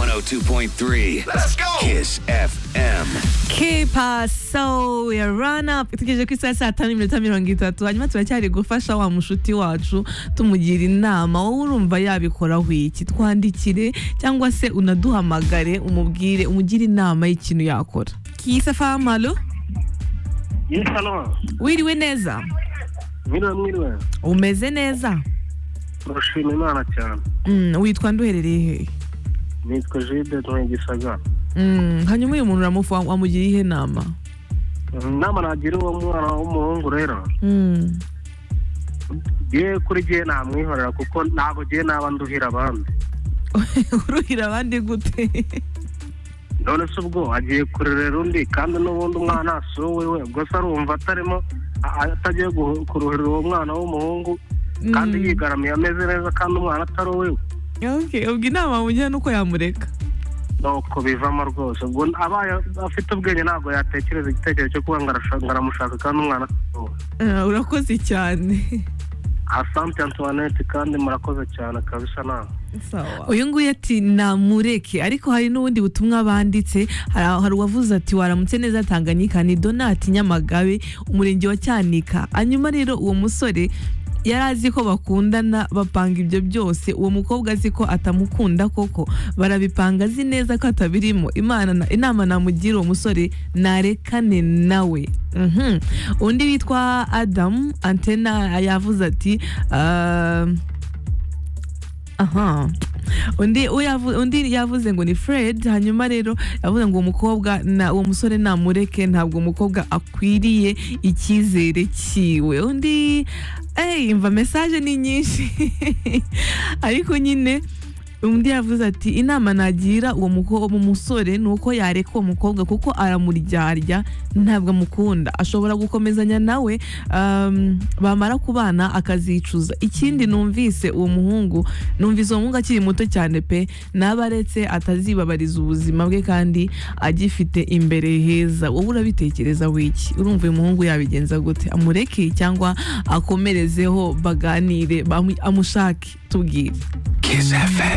102.3. Let's go. Kiss FM. Que paso, we are run up itegereje ko isaha saa tanu n'iminota mirongo itatu hanyuma turacyari gufasha wa mushuti wacu tumugira inama wowe urumva yabikoraho iki twandikire cyangwa se unaduhamagare umubwire umugire inama y'ikintu yakora kisa famalo Yisalo, wiriwe neza mwiriwe mwiriwe, umeze neza turashima Imana cyane. Mm, witwa nduherereye hehe Nitwa Jide ntuye Gisagara. Mm, hanyuma uyu muntu uramufa wamugira ihe nama Inama nagira uwo mwana w'umuhungu rero, Mm, ye kuri jye namwihorera kuko ntabwo jye naba nduhira abandi. uruhira abandi gute None se ubwo agiye kurerera undi kandi n'ubundi umwana si uwiwe, ubwo se arumva atarimo a- atagiye guhu- kuruhirira uwo mwana w'umuhungu kandi Mm. yigaramiye ameze neza kandi umwana atari uwiwe. okay ubwo inama wamugira nuko yamureka nuko bivamo rwose ubwo abaye afite ubwenge ntabwo yatekereza igitekerezo cyo kuba ngo arashaka- ngo aramushaka kandi umwana atari uwe. Ah, urakoze cyane asante antoinette kandi murakoze cyane kabisa nawe sawa uyu nguyu ati namureke ariko hari n'ubundi butumwa banditse hari hari uwavuze ati waramutse neza tanganyika ni donati nyamagabe umurenge wa cyanika hanyuma rero uwo musore yari azi ko bakundana bapanga ibyo byose uwo mukobwa azi ko atamukunda koko barabipanga azi neza ko atabirimo Imana na- inama namugira uwo musore narekane nawe Mhm. undi witwa adamu antena yavuze ati "Ah, aha undi uyavu- undi yavuze ngo ni fred hanyuma rero yavuze ngo uwo mukobwa na uwo musore namureke ntabwo umukobwa akwiriye icyizere cyiwe undi eyi mva mesaje ni nyinshi ariko nyine undi yavuze ati inama nagira uwo muko- uwo musore ni uko yareka uwo mukobwa kuko aramuryarya ntabwo amukunda ashobora gukomezanya nawe um, bamara kubana akazicuza ikindi numvise uwo muhungu numvise uwo muhungu akiri muto cyane pe naba aretse atazibabariza ubuzima bwe kandi agifite imbere heza wowe urabitekereza wiki urumva uyu muhungu yabigenza gute amureke cyangwa akomerezeho baganire bamu- amushake tubwire Kiss FM.